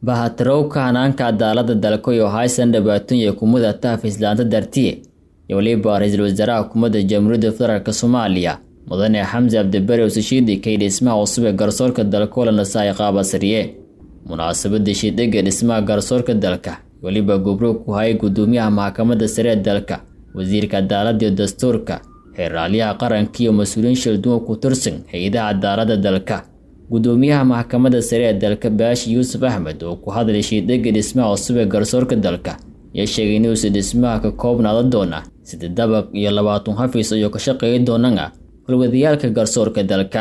bahatirowka hanaanka cadaalada dalka iyo haysan dhibaatooyin ay kumada tahafiislaanta dartiye iyo weliba ra-iisul wasaaraha xukuumadda jamhuuriyadda federaalk soomaaliya mudane xamse cabdibari usashiidi kay dhismaha cusub ee garsoorka dalka oo la nasaay qaabasariye munaasabada shiidega dhismaha garsoorka dalka weliba gubro ku hayay gudoomiyaha maxkamadda sare ee dalka wasiirka cadaaladda iyo dastuurka xeeraalyaha qaranka iyo mas-uuliyiin shilduwan ku tirsan hay-adaha cadaaladda dalka gudoomiyaha maxkamadda sare ee dalka baashi yuusuf axmed oo ku hadlay shiidega dhismaha cusub ee garsoorka dalka ayaa sheegay inuusa dhismaha ka koobnaada doona sida dabaq iyo labaatan xafiis ayuu ka shaqeeyi doonana hulwadayaalka garsoorka dalka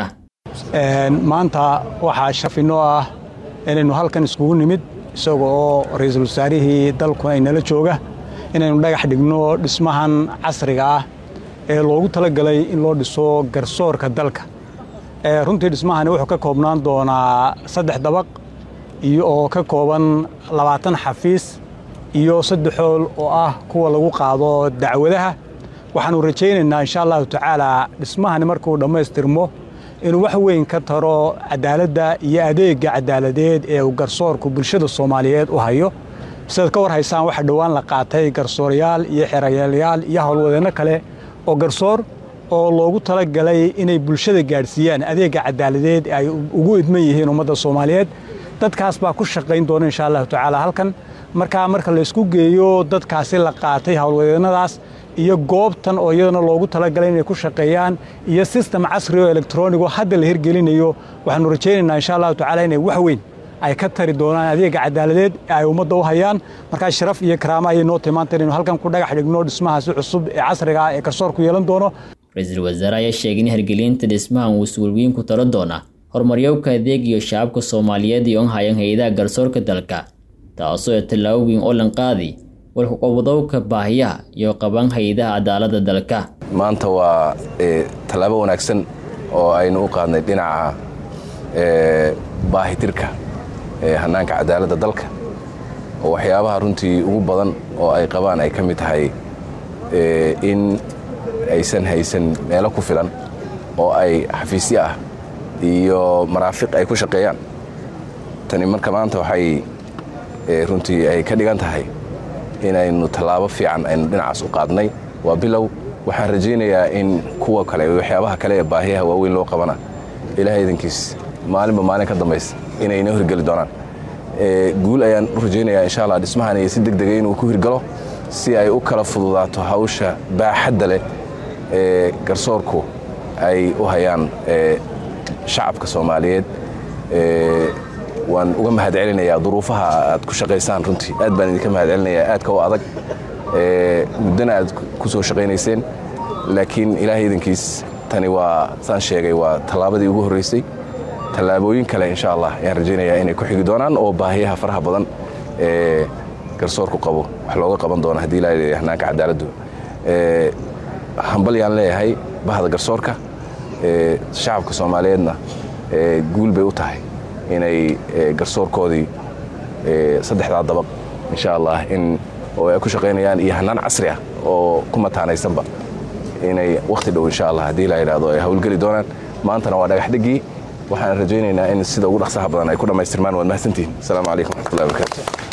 maanta waxaa shafinoo ah inaynu halkan iskugu nimid isaga oo ra-iisul wasaarihii dalku ay nala jooga inaynu dhagax dhigno dhismahan casriga ah ee loogu talagalay in loo dhiso garsoorka dalka runtii dhismahani wuxuu ka koobnaan doonaa saddex dabaq iyo oo ka kooban labaatan xafiis iyo saddex hool oo ah kuwa lagu qaado dacwadaha waxaanu rajaynaynaa insha allahu tacaala dhismahani markuu dhammaystirmo inuu wax weyn ka taro cadaaladda iyo adeega cadaaladeed ee uu garsoorku bulshada soomaaliyeed u hayo sidaad ka war haysaan waxaa dhowaan la qaatay garsoorayaal iyo xerayaalayaal iyo howlwadeenno kale oo garsoor oo loogu talagalay inay bulshada gaadhsiiyaan adeega cadaaladeed ay ugu idman yihiin ummadda soomaaliyeed dadkaas baa ku shaqayn doona insha allahu tacaala halkan markaa marka laysku geeyo dadkaasi la qaatay howlwadeennadaas iyo goobtan oo iyadana loogu talagalay inay ku shaqeeyaan iyo sistem casri oo elektronigo hadda la hirgelinayo waxaanu rajaynaynaa insha allahu tacala inay wax weyn ay ka tari doonaan adeega cadaaladeed ee ay ummadda u hayaan markaa sharaf iyo karaama ayay noo timaanta inaynu halkan ku dhagax dhigno dhismahaasi cusub ee casriga ah ee garsoorku yeelan doono ra-iisul wasaare ayaa sheegay in hirgelinta dhismahan uu suulweyn ku taro doona horumaryowka adeeg iyo shacabka soomaaliyeed iyo hayan hay-adaha garsoorka dalka taasoo ee tallaabo weyn oo lanqaadi walkuqobadowka baahiyaha iyo qaban hay-adaha cadaaladda dalka maanta waa tallaabo wanaagsan oo aynu u qaadnay dhinaca baahitirka hanaanka cadaaladda dalka oo waxyaabaha runtii ugu badan oo ay qabaan ay ka mid tahay in aysan haysan meelo ku filan oo ay xafiisyo ah iyo maraafiq ay ku shaqeeyaan tani marka maanta waxay runtii ay ka dhigan tahay inaynu tallaabo fiican aynu dhinacaas u qaadnay waa bilow waxaan rajaynayaa in kuwa kale waxyaabaha kale ee baahiyaha waaweyn loo qabana ilaahay idankiis maalinba maalin ka dambaysa inay inoo hirgeli doonaan guul ayaan u rajaynayaa insha allah dhismahan iyo si deg dega inuu ku hirgalo si ay u kala fududaato hawsha baaxadda leh ee garsoorku ay u hayaan shacabka soomaaliyeed waan uga mahad celinayaa duruufaha aad ku shaqaysaan runtii aad baan idinka mahad celinayaa aadka u adag muddana aad ku soo shaqaynayseen laakiin ilaahay idankiis tani waa saan sheegay waa tallaabadii ugu horraysay tallaabooyin kale insha allah ayaan rajaynayaa inay ku xigi doonaan oo baahiyaha faraha badan ee garsoorku qabo wax looga qaban doono haddii ilaa hanaanka cadaaladdu hambal yaan leeyahay bahda garsoorka shacabka soomaaliyeedna guul bay u tahay inay garsoorkoodii saddexdaa dabaq insha allah in oo ay ku shaqaynayaan iyo hanaan casri ah oo ku mataanaysanba inay wakhti dhow insha allah haddii la yidhahdo ay howlgeli doonaan maantana waa dhagax dhegii waxaan rajaynaynaa in sida ugu dhaqsaha badan ay ku dhammaystirmaan waad mahadsantihin asalaamu calaykum waxmatullahi barakaatu